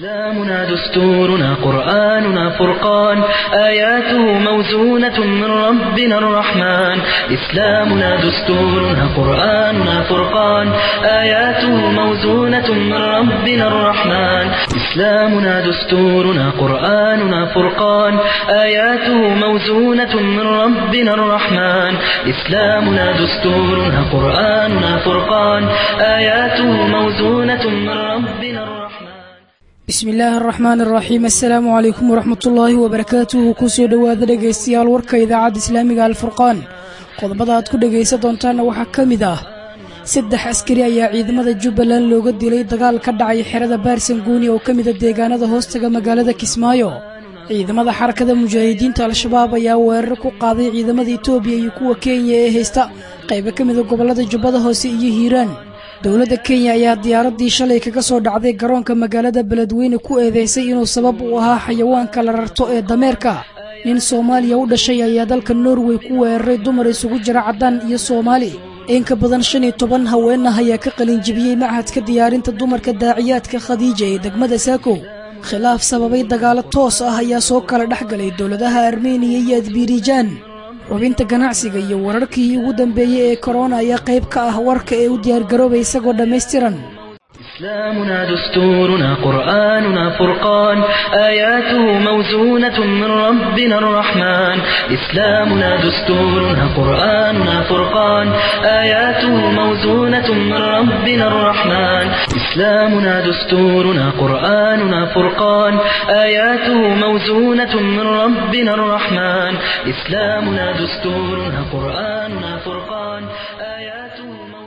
إسلامنا دستورنا قرآننا فرقان آياته موزونة من ربنا الرحمن إسلامنا دستورنا قرآننا فرقان آياته موزونة من ربنا الرحمن إسلامنا دستورنا قرآننا فرقان آياته موزونة من ربنا الرحمن إسلامنا دستورنا قرآننا فرقان آياته موزونة من ربنا الرحمن bismi illaahi araxmaan araxiim assalaamu calaykum waraxmatullaahi wabarakaatuhu kusoo dhowaada dhegaystayaal warka idaacadda islaamiga alfurqaan qodobada aad ku dhegaysan doontaanna waxaa ka mid ah saddex askari ayaa ciidamada jubbaland looga dilay dagaal ka dhacay xerada baarsanguuni oo ka mida deegaanada hoostaga magaalada kismaayo ciidamada xarakada mujaahidiinta al-shabaab ayaa weerar ku qaaday ciidamada etoobiya iyo kuwa kenya ee haysta qaybo ka mida gobollada jubbada hoose iyo hiiraan dowladda kenya ayaa diyaaraddii shalay kaga soo dhacday garoonka magaalada beledweyne ku eedeysay inuu sabab u ahaa xayawaanka la rarto ee dameerka nin soomaaliya u dhashay ayaa dalka norway ku weeraray dumar isugu jira caddaan iyo soomaali in ka badan shan iyo toban haweenah ayaa ka qalinjibiyey machadka diyaarinta dumarka daaciyaadka khadiija ee degmada saako khilaaf sababay dagaalo toos ah ayaa soo kala dhex galay dowladaha armeniya iyo adbirijaan xubinta ganacsiga iyo wararkii ugu dambeeyey ee korona ayaa qayb ka ah warka ee u diyaargaroobay isagoo dhammaystiran إسلامنا دستورنا قرآننا فرقان آياته موزونة من ربنا الرحمن إسلامنا دستورنا قرآننا فرقان آياته موزونة من ربنا الرحمن إسلامنا دستورنا قرآننا فرقان آياته موزونة من ربنا الرحمن إسلامنا دستورنا قرآننا فرقان آياته موزونة من ربنا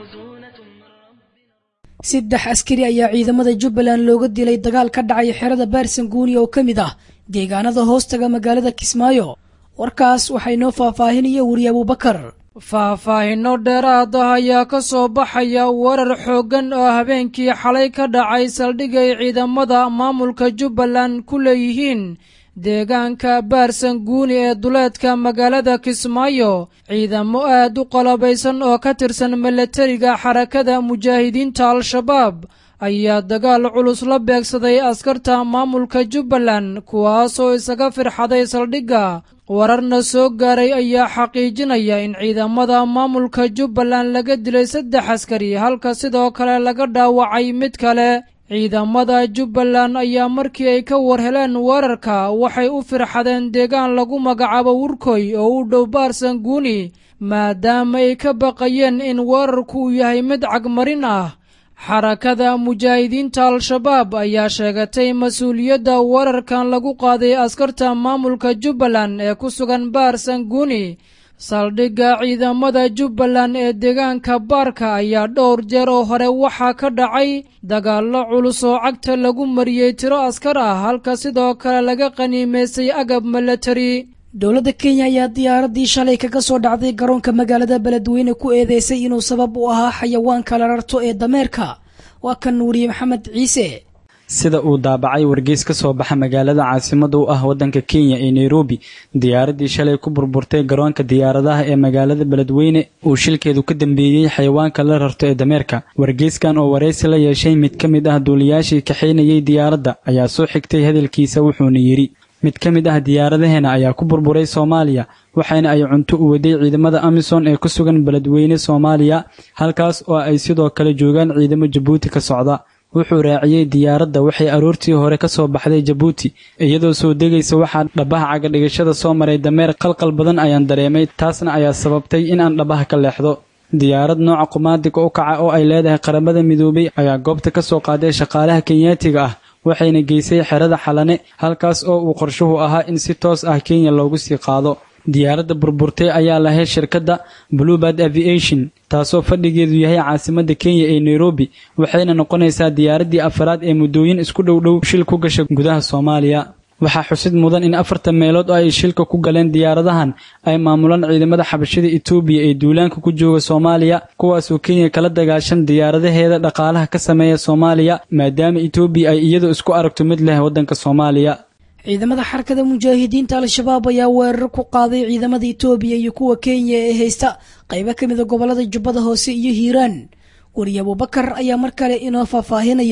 saddex askari ayaa ciidamada jubbaland looga dilay dagaal ka dhacay xerada baarsanguuni oo ka mid ah deegaanada hoostaga magaalada kismaayo warkaas waxaa inoo faahfaahinaya weriye abuubakar faahfaahinno dheeraad ah ayaa ka soo baxaya weerar xooggan oo habeenkii xalay ka dhacay saldhigay ciidamada maamulka jubbaland ku leeyihiin deegaanka baarsanguuni ee duleedka magaalada kismaayo ciidamo aad u qalabaysan oo ka tirsan milatariga xarakada mujaahidiinta al-shabaab ayaa dagaal culus la beegsaday askarta maamulka jubbaland kuwaasoo isaga firxaday saldhigga wararna soo gaaray ayaa xaqiijinaya in ciidamada maamulka jubbaland laga dilay saddex askari halka sidoo kale laga dhaawacay mid kale ciidamada jubbaland ayaa markii ay ka war heleen weerarka waxay u firxadeen deegaan lagu magacaabo wurkoy oo u dhow baarsanguuni maadaama ay ka baqayeen in weerarku uu yahay mid cagmarin ah xarakada mujaahidiinta al-shabaab ayaa sheegatay mas-uuliyadda weerarkan lagu qaaday askarta maamulka jubbaland ee ku sugan baarsanguuni saldhigga ciidamada jubbaland ee deegaanka baarka ayaa dhowr jeer oo hore waxaa ka dhacay dagaallo culus oo cagta lagu mariyey tiro askar ah halka sidoo kale laga qaniimaystay agab milatari dowladda kenya ayaa diyaaraddii shalay kaga soo dhacday garoonka magaalada beledweyne ku eedeysay inuu sabab u ahaa xayawaanka la rarto ee dameerka waa kan weriye maxamed ciise sida uu daabacay wargeys ka soo baxa magaalada caasimada u ah waddanka kenya ee nairobi diyaaraddii shalay ku burburtay garoonka diyaaradaha ee magaalada beledweyne uu shilkeedu ka dambeeyey xayawaanka la rarto ee dameerka wargeyskan oo waraysi la yeeshay mid ka mid ah duuliyaashii kaxaynayay diyaaradda ayaa soo xigtay hadalkiisa wuxuuna yidhi mid ka mid ah diyaaradaheena ayaa ku burburay soomaaliya waxaana ay cunto u waday ciidamada amisom ee ku sugan beledweyne soomaaliya halkaas oo ay sidoo kale joogaan ciidamo jabuuti ka socda wuxuu raaciyey diyaaradda waxay aroortii hore ka soo baxday jabuuti iyadoo soo degaysa waxaa dhabaha cagadhigashada soo maray dameer qalqal badan ayaan dareemay taasna ayaa sababtay in aan dhabaha ka leexdo diyaarad nooca qumaadiga u kaca oo ay leedahay qaramada midoobay ayaa goobta ka soo qaaday shaqaalaha kenyaatiga ah waxayna geysay xerada xalane halkaas oo uu qorshuhu ahaa in si toos ah kenya loogu sii qaado diyaaradda burburtay ayaa lahayd shirkadda bluebird aviation taasoo fadhigeedu yahay caasimadda kenya ee nairobi waxayna noqonaysaa diyaaraddii afaraad ee muddooyin isku dhowdhow shil ku gasha gudaha soomaaliya waxaa xusid mudan in afartan meelood oo ay shilka ku galeen diyaaradahan ay maamulaan ciidamada xabashada etoobiya ee duulaanka ku jooga soomaaliya kuwaasoo kenya kala dagaashan diyaaradaheeda dhaqaalaha ka sameeya soomaaliya maadaama etoobiya ay iyadu isku aragto mid leh waddanka soomaaliya ciidamada xarakada mujaahidiinta al-shabaab ayaa weerar ku qaaday ciidamada etoobiya iyo kuwa kenya ee haysta qaybo ka mida gobolada jubbada hoose iyo hiiraan weriye abubakar ayaa mar kale inoo faahfaahinaya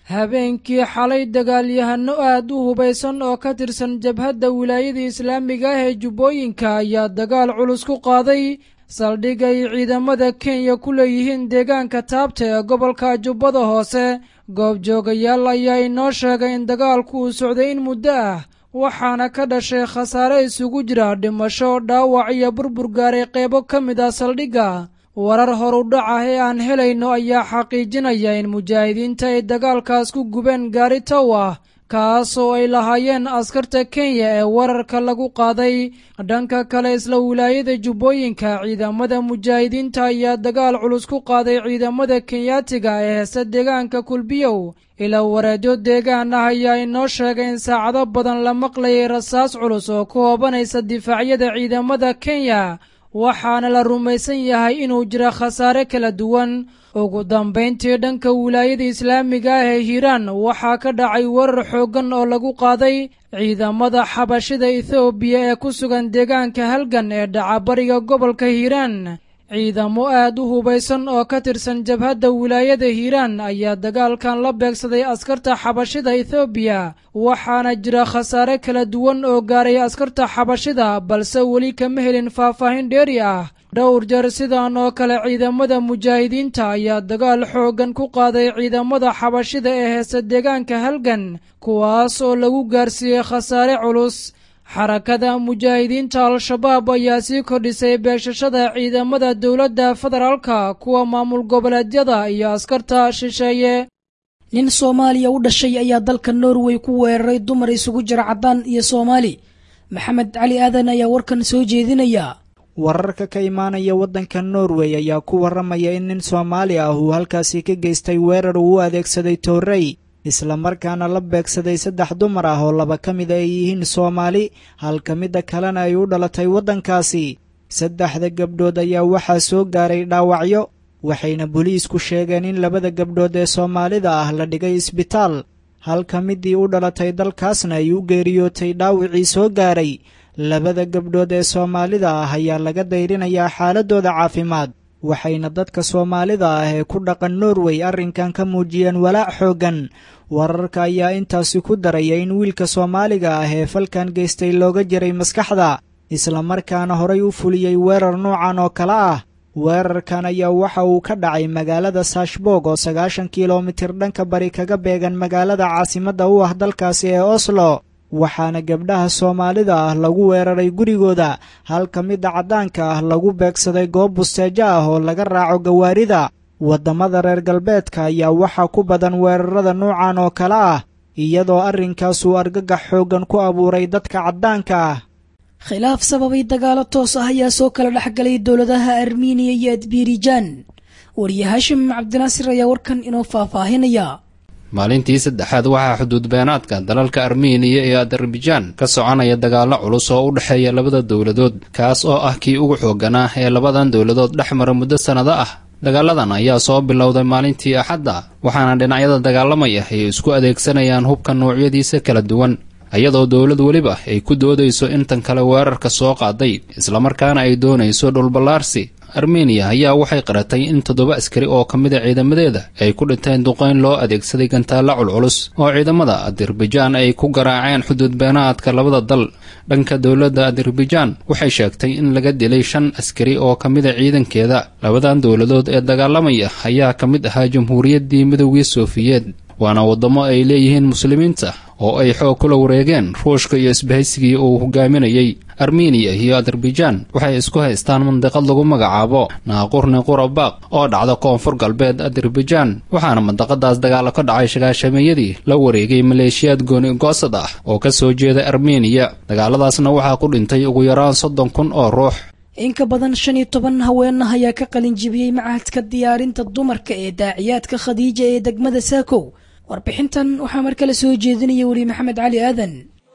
habeenkii xalay dagaalyahano aad u hubaysan oo ka tirsan jabhadda wilaayada islaamiga ah ee jubbooyinka ayaa dagaal culus ku qaaday saldhig ay ciidamada kenya ku leeyihiin deegaanka taabta ee gobolka jubbada hoose goobjoogayaal ayaa inoo sheegay in dagaalku uu socday in muddo ah waxaana ka dhashay khasaare isugu jira dhimasho dhaawac iyo burbur gaaray qeybo ka mid ah saldhigga warar horudhac ah ee aan helayno ayaa xaqiijinaya in mujaahidiinta ay dagaalkaas ku gubeen gaari tow ah kaas oo ay lahaayeen askarta kenya ee wararka lagu qaaday dhanka kale isla wilaayada jubbooyinka ciidamada mujaahidiinta ayaa dagaal culus ku qaaday ciidamada kenyaatiga ee heesta deegaanka kulbiyow ilaa wareedyo deegaan ah ayaa inoo sheegay in saacado badan la maqlayay rasaas culus oo ku hoobanaysa difaacyada ciidamada kenya waxaana la rumaysan yahay inuu jiro khasaare kala duwan ugu dambayntii dhanka wilaayada islaamiga ah ee hiiraan waxaa ka dhacay weerar xooggan oo lagu qaaday ciidamada xabashida ethoobiya ee ku sugan deegaanka halgan ee dhacabariga gobolka hiiraan ciidamo aad u hubaysan oo ka tirsan jabhadda wilaayada hiiraan ayaa dagaalkan la beegsaday askarta xabashida ethoobiya waxaana jira khasaare kala duwan oo gaaray askarta xabashida balse weli kama helin faahfaahin dheeri ah dhowr jeer sidan oo kale ciidamada mujaahidiinta ayaa dagaal xooggan ku qaaday ciidamada xabashida ee heesta deegaanka halgan kuwaas oo lagu gaarsiiyey khasaare culus xarakada mujaahidiinta al-shabaab ayaa sii kordhisay beegshashada ciidamada dowladda federaalka kuwa maamul goboleedyada iyo askarta shisheeye nin soomaaliya u dhashay ayaa dalka norway ku weeraray dumar isugu jira caddaan iyo soomaali maxamed cali aadan ayaa warkan soo jeedinaya wararka ka imaanaya waddanka norway ayaa ku warramaya in nin soomaali ah uu halkaasi ka geystay weerar uu u adeegsaday toorrey islamarkaana la beegsaday saddex dumar ah oo laba ka mid ay yihiin soomaali halka midda kalena ay u dhalatay waddankaasi saddexda gabdhood ayaa waxaa soo gaaray dhaawacyo waxayna boliisku sheegeen in labada gabdhood ee soomaalida ah la dhigay isbitaal halka middii u dhalatay dalkaasna ay u geeriyootay dhaawicii soo gaaray labada gabdhood ee soomaalida ah ayaa laga dayrinayaa xaaladooda caafimaad waxayna dadka soomaalida ah ee ku dhaqan norway arrinkan ka muujiyeen walaac xooggan wararka ayaa intaasi ku daraya in wiilka soomaaliga ah ee falkan geystay looga jiray maskaxda islamarkaana horay u fuliyey weerar noocan oo kale ah weerarkan ayaa waxa uu ka dhacay magaalada saashboog oo sagaashan kilomitir dhanka bari kaga beegan magaalada caasimadda u ah dalkaasi ee oslo waxaana gabdhaha soomaalida ah lagu weeraray gurigooda halka midda caddaanka ah lagu beegsaday goob busteejo ah oo laga raaco gawaarida waddamada reer galbeedka ayaa waxaa ku badan weerarada noocan oo kale ah iyadoo arrinkaasuu argagax xooggan ku abuuray dadka caddaanka ah khilaaf sababay dagaalo toos ah ayaa soo kala dhexgalay dowladaha armeniya iyo adbirijaan wariye haashim cabdinaasir ayaa warkan inoo faahfaahinaya maalintii saddexaad waxaa xuduud beenaadka dalalka armeniya iyo adarbaijaan ka soconaya dagaallo culus oo u dhexeeya labada dowladood kaas oo ah kii ugu xoogganaa ee labadan dowladood dhex mara muddo sannado ah dagaaladan ayaa soo bilowday maalintii axadda waxaana dhinacyada dagaalamaya ay isku adeegsanayaan hubka noocyadiisa kala duwan iyadoo dowlad weliba ay ku doodayso intan kale weerarka soo qaaday islamarkaana ay doonayso dhulballaarsi armeniya ayaa waxay qaratay in toddoba askari oo ka mida ciidamadeeda ay ku dhinteen duqayn loo adeegsaday gantaalla culculus oo ciidamada adarbaijaan ay ku garaaceen xuduud beenaadka labada dal dhanka dowladda adarbaijaan waxay sheegtay in laga dilay shan askari oo ka mida ciidankeeda labadan dowladood ee dagaalamaya ayaa ka mid ahaa jamhuuriyaddii midowgii soofiyeed waana waddamo ay leeyihiin muslimiinta oo ay xoog kula wareegeen ruushka iyo isbahaysigii uu hogaaminayey armeniya iyo adarbaijaan waxay isku haystaan mandiqad lagu magacaabo naaqurni qurabaaq oo dhacda koonfur galbeed adarbaijaan waxaana mandaqadaas dagaalo ka dhacay shagaashameeyadii la wareegay maleeshiyaad gooni goosad ah oo ka soo jeeda armeniya dagaaladaasna waxaa ku dhintay ugu yaraan soddon kun oo ruux in ka badan shan iyo toban haweenah ayaa ka qalin jibiyey macahadka diyaarinta dumarka ee daaciyaadka khadiija ee degmada saakow warbixintan waxaa mar kale soo jeedinaya weli maxamed cali aadan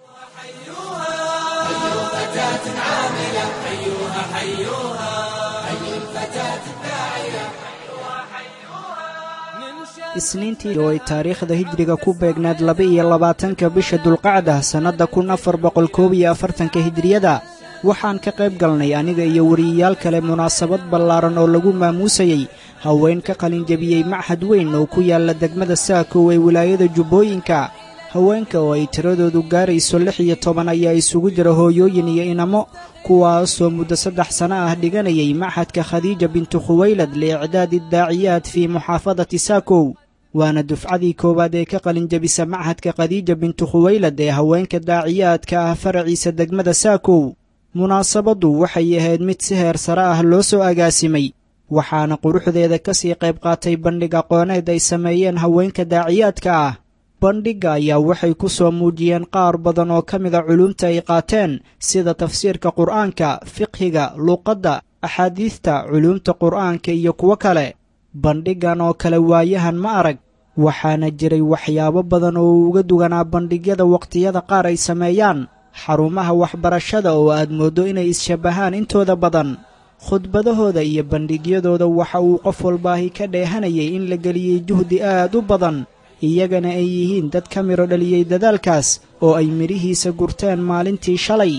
isniintii oo ay taariikhda hijriga ku beegnayd laba-iyo labaatanka bisha dulqacda sannadda kun afar boqol koob iyo afartanka hijriyada waxaan ka qayb galnay aniga iyo wariyayaal kale munaasabad ballaaran oo lagu maamuusayey haween ka qalinjebiyey machad weyn oo ku yaalla degmada saakow ee wilaayada jubbooyinka haweenka oo ay tiradoodu gaarayso lix iyo toban ayaa isugu jira hooyooyin iyo inamo kuwaasoo muddo saddex sano ah dhiganayay machadka khadiija bintu khuwaylad liicdaadi daaciyaad fii muxaafadati saakow waana dufcadii koowaad ee ka qalinjebisa machadka khadiija bintu khuwaylad ee haweenka daaciyaadka ah faraciisa degmada saakow munaasabaddu waxay ahayd mid si heer sare ah loo soo agaasimay waxaana quruxdeeda ka sii qayb qaatay bandhig aqooneed ay sameeyeen haweenka daaciyaadka ah bandhigga ayaa waxay ku soo muujiyeen qaar badan oo ka mida culumta ay qaateen sida tafsiirka qur'aanka fiqhiga luuqadda axaadiista culuumta qur'aanka iyo kuwo kale bandhiggan oo kale waayahan ma arag waxaana jiray waxyaabo badan oo uga duganaa bandhigyada wakhtiyada qaar ay sameeyaan xarumaha waxbarashada oo aad mooddo inay is-shabbahaan intooda badan khudbadahooda iyo bandhigyadooda waxa uu qof walbaahi ka dheehanayay in la geliyey juhdi aad u badan iyagana ay yihiin dad ka midho dhaliyey dadaalkaas oo ay midhihiisa gurteen maalintii shalay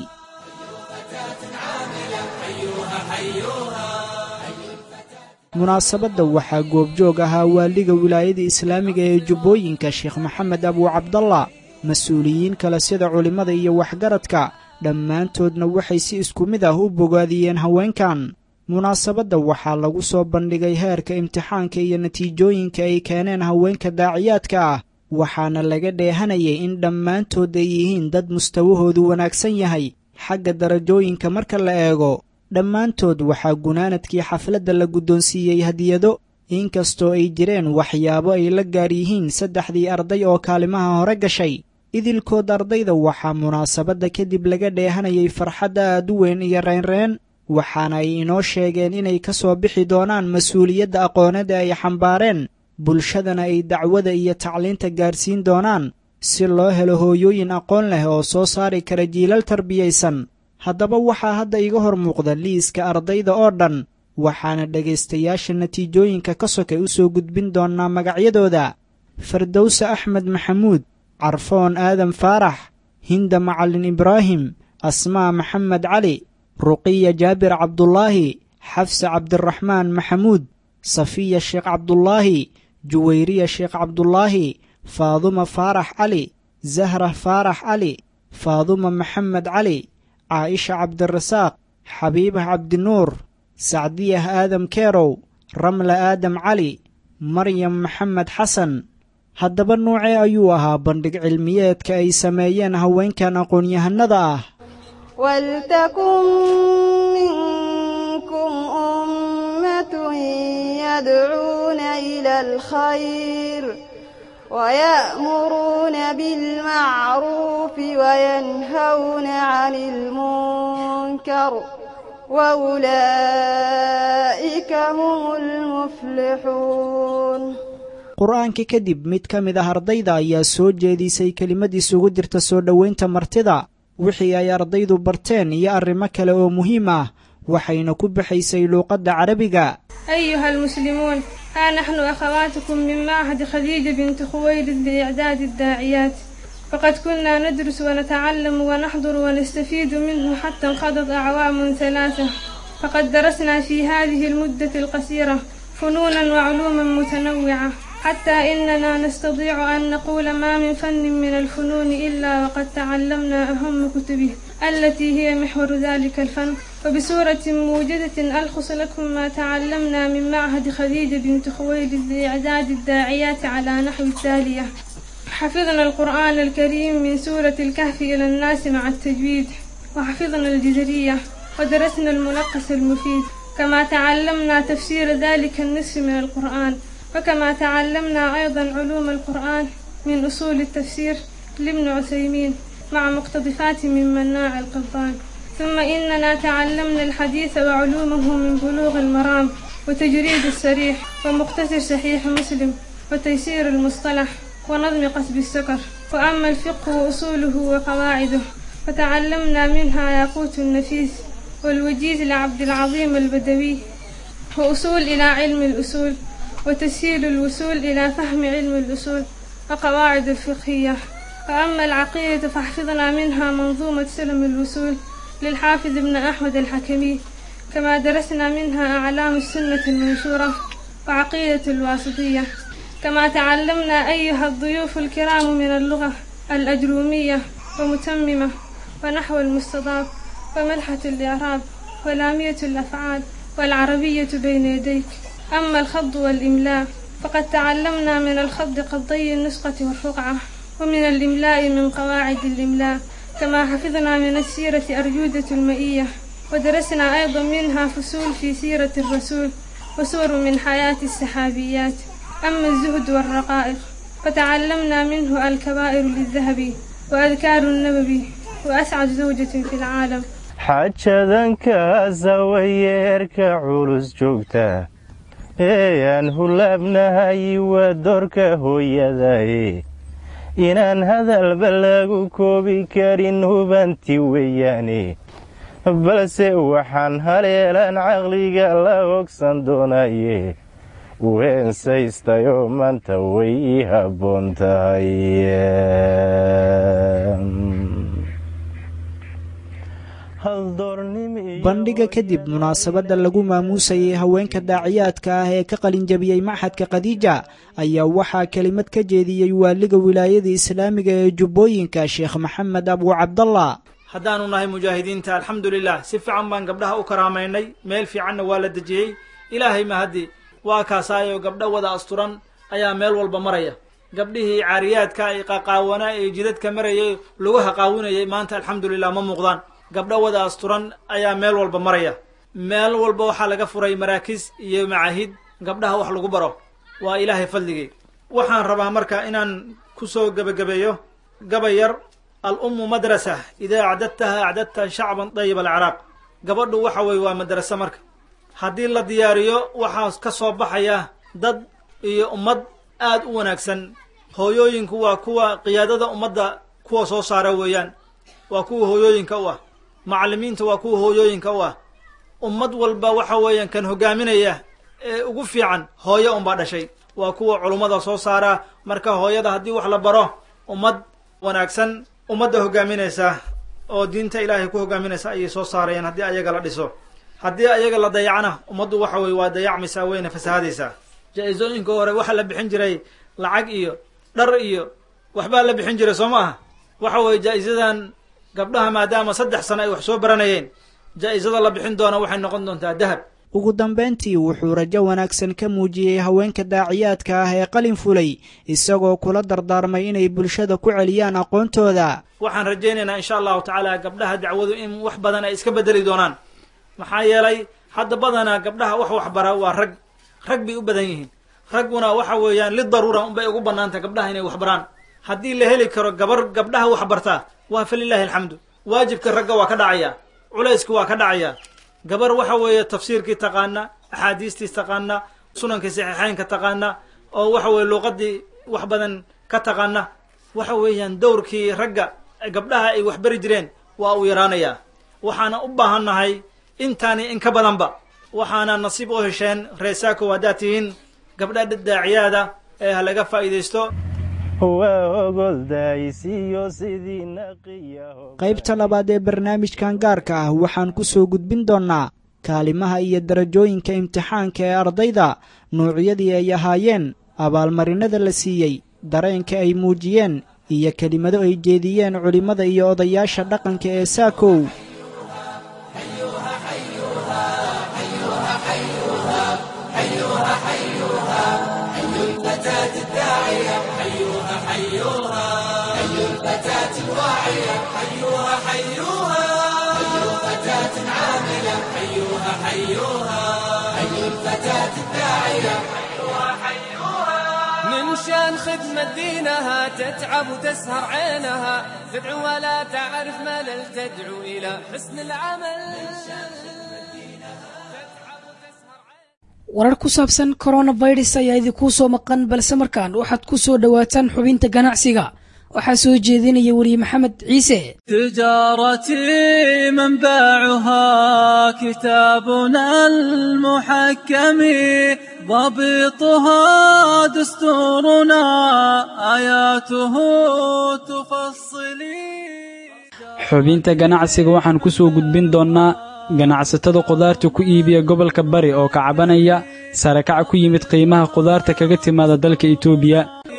munaasabadda waxaa goobjoog ahaa waaliga wilaayada islaamiga ee jubbooyinka sheekh maxamed abuu cabdalla mas-uuliyiin kale sida culimmada iyo waxgaradka dhammaantoodna waxay si isku mid ah u bogaadiyeen haweenkan munaasabadda waxaa lagu soo bandhigay heerka imtixaanka iyo natiijooyinka ay keeneen haweenka daaciyaadka ah waxaana laga dheehanayay in dhammaantood ay yihiin dad mustawahoodu wanaagsan yahay xagga darajooyinka marka la eego dhammaantood waxaa gunaanadkii xafladda la guddoonsiiyey hadiyado inkastoo ay jireen waxyaabo ay la gaar yihiin saddexdii arday oo kaalimaha hore gashay idilkood ardayda waxaa munaasabadda kadib laga dheehanayay farxad aad u weyn iyo reynreen waxaana ay inoo sheegeen inay ka soo bixi doonaan mas-uuliyadda aqoonada ay xambaareen bulshadana ay dacwada iyo tacliinta gaadhsiin doonaan si loo helo hooyooyin aqoon leh oo soo saari kara jiilal tarbiyaysan haddaba waxaa hadda iga hor muuqda liiska ardayda oo dhan waxaana dhegaystayaasha natiijooyinka ka sokay u soo gudbin doonnaa magacyadooda fardowse axmed maxamuud carfoon aadan faarax hinda macallin ibraahim asmaa maxamed cali ruqiya jaabir cabdulaahi xafse cabdiraxmaan maxamuud safiya sheekh cabdulaahi juwayriya sheekh cabdulaahi faaduma faarax cali zahra faarax cali faaduma maxamed cali caaisha cabdirasaaq xabiibah cabdinuur sacdiyah aadam keerow ramla aadam cali maryam maxamed xasan haddaba nuucee ayuu ahaa bandhig cilmiyeedka ay sameeyeen haweenkan aqoon-yahanada ah waltakun minkum ummatun yadcuuna ila alkhayr ويأمرون بالمعروف وينهون عن المنكر وأولئك هم المفلحون qur-aanka kadib mid ka mid ah ardayda ayaa soo jeedisay kelimad isugu jirta soo dhoweynta martida wixii ay ardaydu barteen iyo arrimo kale oo muhiim ah waxayna ku baxaysay luuqadda carabiga أيها المسلمون ها نحن أخواتكم من معهد خديجة بنت خويلد لإعداد الداعيات فقد كنا ندرس ونتعلم ونحضر ونستفيد منه حتى انقضت أعوام ثلاثة فقد درسنا في هذه المدة القصيرة فنونا وعلوما متنوعة حتى إننا نستطيع أن نقول ما من فن من الفنون إلا وقد تعلمنا أهم كتبه التي هي محور ذلك الفن وبصورة موجزة ألخص لكم ما تعلمنا من معهد خديجة بنت خويلد لإعداد الداعيات على نحو التالية حفظنا القرآن الكريم من سورة الكهف إلى الناس مع التجويد وحفظنا الجزرية ودرسنا الملقس المفيد كما تعلمنا تفسير ذلك النصف من القرآن وكما تعلمنا أيضا علوم القرآن من أصول التفسير لابن عثيمين مع مقتضفات من مناع القبان ثم إننا تعلمنا الحديث وعلومه من بلوغ المرام وتجريد السريح ومقتصر صحيح مسلم وتيسير المصطلح ونظم قصب السكر وأما الفقه وأصوله وقواعده فتعلمنا منها ياقوت النفيس والوجيز لعبد العظيم البدوي وأصول إلى علم الأصول وتسهيل الوصول إلى فهم علم الأصول وقواعد الفقهية وأما العقيدة فحفظنا منها منظومة سلم الوصول للحافظ ابن أحمد الحكمي كما درسنا منها أعلام السنة المنشورة وعقيدة الواسطية كما تعلمنا أيها الضيوف الكرام من اللغة الأجرومية ومتممة ونحو المستضاف وملحة الإعراب ولامية الأفعال والعربية بين يديك أما الخض والإملاء فقد تعلمنا من الخض قضي النسخة والرقعة ومن الإملاء من قواعد الإملاء كما حفظنا من السيرة أرجودة المئية ودرسنا أيضا منها فصول في سيرة الرسول وسور من حياة السحابيات أما الزهد والرقائق فتعلمنا منه الكبائر للذهبي وأذكار النبوي وأسعد زوجة في العالم xajadankaasa wayeerka culus joogta eeyaan hulaabnahay waa doorka hooyadaye inaan hadalba lagu koobi karin hubanti weeyaane balse waxaan haleelaan caqliga la ogsan doonaye weensaystayoo maanta way ii habboon tahay bandhiga kadib munaasabadda lagu maamuusayay haweenka daaciyaadka ah ee ka qalinjabiyey maxadka khadiija ayaa waxaa kelimad ka jeediyey waaliga wilaayada islaamiga ee jubbooyinka sheekh maxamed abuu cabdallah haddaanu nahay mujaahidiinta alxamdulilah si fiican baan gabdhaha u karaamaynay meel fiicanna waa la dejiyey ilaahay mahaddi waa kaasaayo gabdho wada asturan ayaa meel walba maraya gabdhihii caariyaadka ay qaqaawanaa ee jidadka marayay lugaha qaawinayay maanta alxamdulilah ma muuqdaan gabdho wada asturan ayaa meel walba maraya meel walba waxaa laga furay maraakiis iyo macaahid gabdhaha wax lagu baro waa ilaahay fadligii waxaan rabaa marka inaan kusoo gebagabeeyo gabay yar al ummu madrasa idaa acdadtaha acdadta shacban dayib alciraaq gabadhu waxa weye waa madrase marka haddii la diyaariyo waxaa ka soo baxaya dad iyo ummad aad u wanaagsan hooyooyinku waa kuwa qiyaadada ummadda kuwa soo saara weeyaan waa kuwa hooyooyinka u ah macallimiinta waa kuwa hooyooyinka u ah ummad walba waxa weeyaan kan hogaaminaya ee ugu fiican hooyo unbaa dhashay waa kuwa culummada soo saara marka hooyada haddii wax la baro ummad wanaagsan ummadda hogaaminaysa oo diinta ilaahay ku hogaaminaysa ayay soo saarayaan haddii ayaga la dhiso haddii ayaga la dayacana ummaddu waxa weye waa dayacmaysaa wayna fasahadaysaa jaa-isooyinka hore waxaa la bixin jiray lacag iyo dhar iyo waxbaa la bixin jiray soo ma aha waxa weeye jaa-isadan gabdhaha maadaama saddex sano ay wax soo baranayeen jaa-isada la bixin doona waxay noqon doontaa dahab ugu dambayntii wuxuu rajo wanaagsan ka muujiyey haweenka daaciyaadka ah ee qalin fulay isagoo kula dardaarmay inay bulshada ku celiyaan aqoontooda waxaan rajaynaynaa insha allahu tacaala gabdhaha dacwadu in wax badan ay iska bedeli doonaan maxaa yeelay hadda badanaa gabdhaha wax waxbara waa rag rag bay u badan yihiin ragguna waxa weeyaan lidaruura unbay ugu bannaanta gabdhaha inay waxbaraan haddii la heli karo gabar gabdhaha wax bartaa waa falilaahi alxamdu waajibka ragga waa ka dhacaya culayska waa ka dhacaya gabar waxa weeye tafsiirkii taqaana axaadiistii taqaana sunankii saxiixeynka taqaana oo waxa weeye luuqadii wax badan ka taqaana waxa weeyaan dowrkii ragga gabdhaha ay waxbari jireen waa uu yaraanayaa waxaana u baahan nahay intaani in ka badanba waxaana nasiib u hesheen reesaako haddaad tihiin gabdha daaciyaada ee ha laga faa'iidaysto qaybta labaad ee barnaamijkan gaarka ah waxaan ku soo gudbin doonnaa kaalimaha iyo darajooyinka imtixaanka ee ardayda nuucyadii ay ahaayeen abaalmarinada la siiyey dareenka ay muujiyeen iyo kelimado ay jeediyeen culimmada iyo odayaasha dhaqanka ee saakow من شان خدمة دينها تتعب وتسهر عينها تدعو ولا تعرف ملل تدعو إلى حسن العمل warar ku saabsan coronavirus ayaa idinkuu soo maqan balse markaan waxaad ku soo dhowaataan xubinta ganacsiga waxaa soo jeedinaya weriye maxamed ciise تجارتي منبعها كتابنا المحكم ضبطها دستورنا آياته تفصلي xubinta ganacsiga waxaan ku soo gudbin doonnaa ganacsatada khudaarta ku iibiya gobolka bari oo ka cabanaya sarakaca ku yimid qiimaha qudaarta kaga timaada dalka itoobiya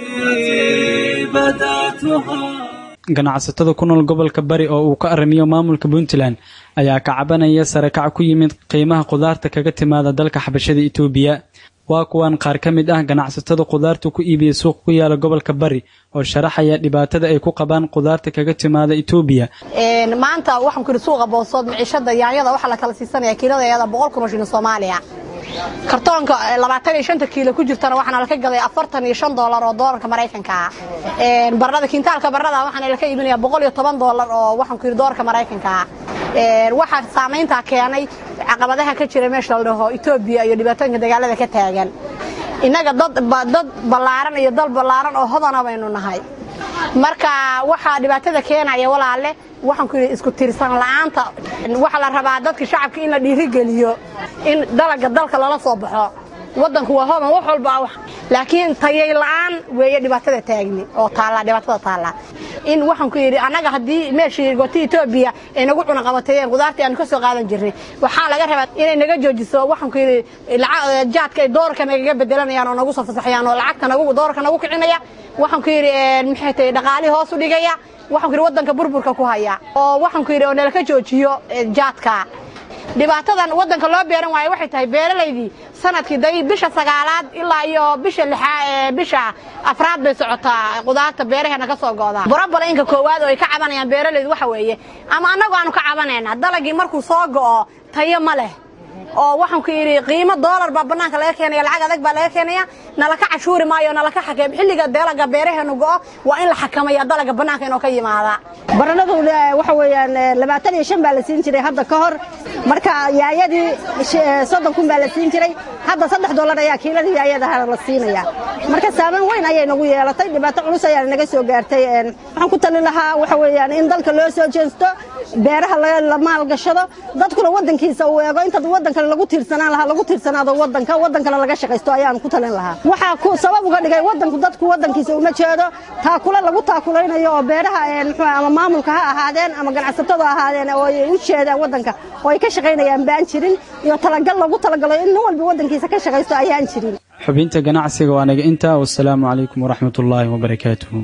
ganacsatada ku nool gobolka bari oo uu ka arrimiyo maamulka puntland ayaa ka cabanaya sarakac ku yimid qiimaha qudaarta kaga timaada dalka xabashada itoobiya waa kuwan qaar ka mid ah ganacsatada qudaarta ku iibiya suuq ku yaala gobolka bari oo sharaxaya dhibaatada ay ku qabaan qudaarta kaga timaada itoobiya maanta waxaan ku yidhi suuqa boosood miciishada yaanyada waxaa la kala siisanaya kiiladeeda boqol kun oo shilin soomaaliya kartoonka labaatan iyo shanta kiilo ku jirtana waxaana laka gaday afartan iyo shan doolar oo doolarka maraykanka ah barada kiintaalka barada waxaana laka iibinaya boqol iyo toban doolar oo waxaan ku yidhi doolarka maraykanka ah waxaa saamayntaa keenay caqabadaha ka jira meesha la dhaho etoobiya iyo dhibaatooyinka dagaalada ka taagan innaga dad dad ballaaran iyo dal ballaaran oo hodana baynu nahay marka waxaa dhibaatada keenaya walaale waxaan ku yidhi isku tiirsan la'aanta waxaa la rabaa dadka shacabka in la dhiirigeliyo in dalaga dalka lala soo baxo waddanku waa hodan wax walba laakiin tayay la'aan weeye dhibaatada taagni oo taalla dhibaatada taalla in waxaan ku yidhi annaga haddii meeshii gooti etoobiya ay nagu cunaqabateeyeen qudaartii aanu ka soo qaadan jirnay waxaa laga rabaa inay naga joojiso waxaan ku yidhi jaadka ay doolarka nagaga bedelanayaan oo nagu soo fasaxayaan oo lacagta nagu doolarka nagu kicinaya waxaan ku yidhi maxay tahay dhaqaalihii hoos u dhigaya waxaan ku yidhi waddanka burburka ku haya oo waxaan ku yidhi oo nalaka joojiyo jaadka dhibaatadan waddanka loo beeran waayo waxay tahay beeralaydii sanadkii day bisha sagaalaad ilaa iyo bisha lixaa bisha afraad bay socotaa qudaarta beeraheena ka soo go'daa borobalayinka koowaad oo ay ka cabanayaan beeralaydu waxa weeye ama annagu aanu ka cabanayna dalagii markuu soo go'o tayo ma leh oo waxaan ku yidhi qiimo doolar baa bannaanka laga keenaya lacag adag baa laga keenaya nalaka cashuuri maayo nalaka xakeem xilliga dalaga beeraheenu go'o waa in la xakamaya dalaga bannaanka inoo ka yimaada baranadu waxa weeyaan labaatan iyo shan baa la siin jiray hadda ka hor marka yaayadii soddon kun baa la siin jiray hadda saddex dollar ayaa kiiladii yaayadaha la siinaya marka saameyn weyn ayay nagu yeelatay dhibaato culus ayaa naga soo gaartay waxaan ku talin lahaa waxa weeyaan in dalka loo soo jeesto beeraha la maalgashado dadkuna waddankiisa uu eego inta waddanka lagu tiirsanaan lahaa lagu tiirsanaado waddanka waddankana laga shaqaysto ayaan ku talin lahaa waxaa ku sabab uga dhigay waddanku dadku waddankiisa uma jeedo taakule lagu taakulaynayo oo beeraha muxuu ama maamulka ha ahaadeen ama ganacsatada ahaadeen oo ay u jeedaan waddanka oo ay ka shaqaynayaan baan jirin iyo talagal lagu talagalo in nin walba waddankiisa ka shaqaysto ayaan jirin xubinta ganacsiga waa naga intaa wasalaamu calaykum waraxmat ullaahi wabarakaatuhu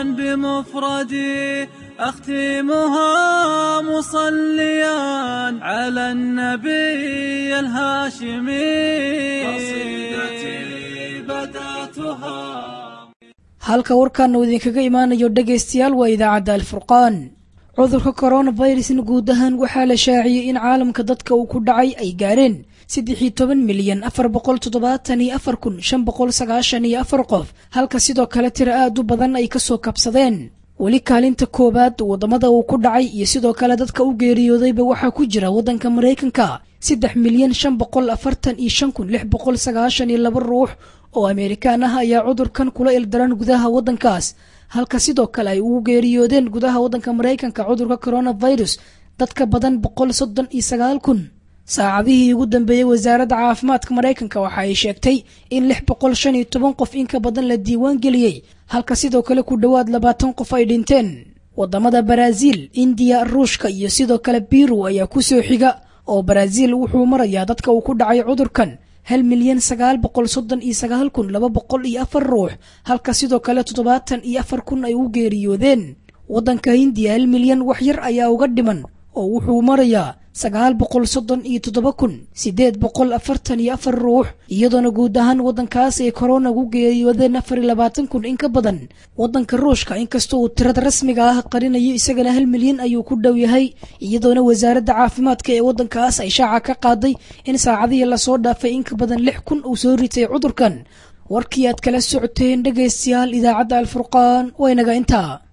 بمفردي أختمها مصليا على النبي الهاشمي قصيدتي بدأتها halka warkaana uu idinkaga imaanayo dhegaystayaal waa idaacadda alfurqaan cudurka koronavirusna guud ahaan waxaa la shaaciyey in caalamka dadka uu ku dhacay ay gaareen saddexii toban milyan afar boqol toddobaatan iyo afar kun shan boqol sagaashan iyo afar qof halka sidoo kale tiro aad u badan ay kasoo kabsadeen weli kaalinta koowaad waddamada uu ku dhacay iyo sidoo kale dadka u geeriyoodayba waxaa ku jira waddanka maraykanka saddex milyan shan boqol afartan iyo shan kun lix boqol sagaashan iyo laba ruux oo ameerikaan ah ayaa cudurkan kula ildaran gudaha waddankaas halka sidoo kale ay ugu geeriyoodeen gudaha waddanka maraykanka cudurka coronavirus dadka badan boqol soddon iyo sagaal kun saacadihii ugu dambeeyey wasaaradda caafimaadka maraykanka waxa ay sheegtay in lix boqol shan iyo toban qof in ka badan la diiwaan geliyey halka sidoo kale ku dhowaad labaatan qof ay dhinteen waddamada baraaziil indiya ruushka iyo sidoo kale biru ayaa ku soo xiga oo baraaziil wuxuu marayaa dadka uu ku dhacay cudurkan hal milyan sagaal boqol soddon iyo sagaal kun laba boqol iyo afar ruux halka sidoo kale toddobaatan iyo afar kun ay u geeriyoodeen waddanka hindiya hal milyan wax yar ayaa uga dhiman oo wuxuu marayaa sagaal boqol soddon iyo toddoba kun siddeed boqol afartan iyo afar ruux iyadoona guud ahaan waddankaas ay korona ugu geeriyoodeen afar iyo labaatan kun in ka badan waddanka ruushka inkastoo uu tirada rasmiga ah qarinayo isagana hal milyan ayuu ku dhow yahay iyadoona wasaaradda caafimaadka ee waddankaas ay shaaca ka qaaday in saacadihii lasoo dhaafay in ka badan lix kun uu soo ritay cudurkan warkii aad kala socoteen dhegaystayaal idaacadda alfurqaan waynaga intaa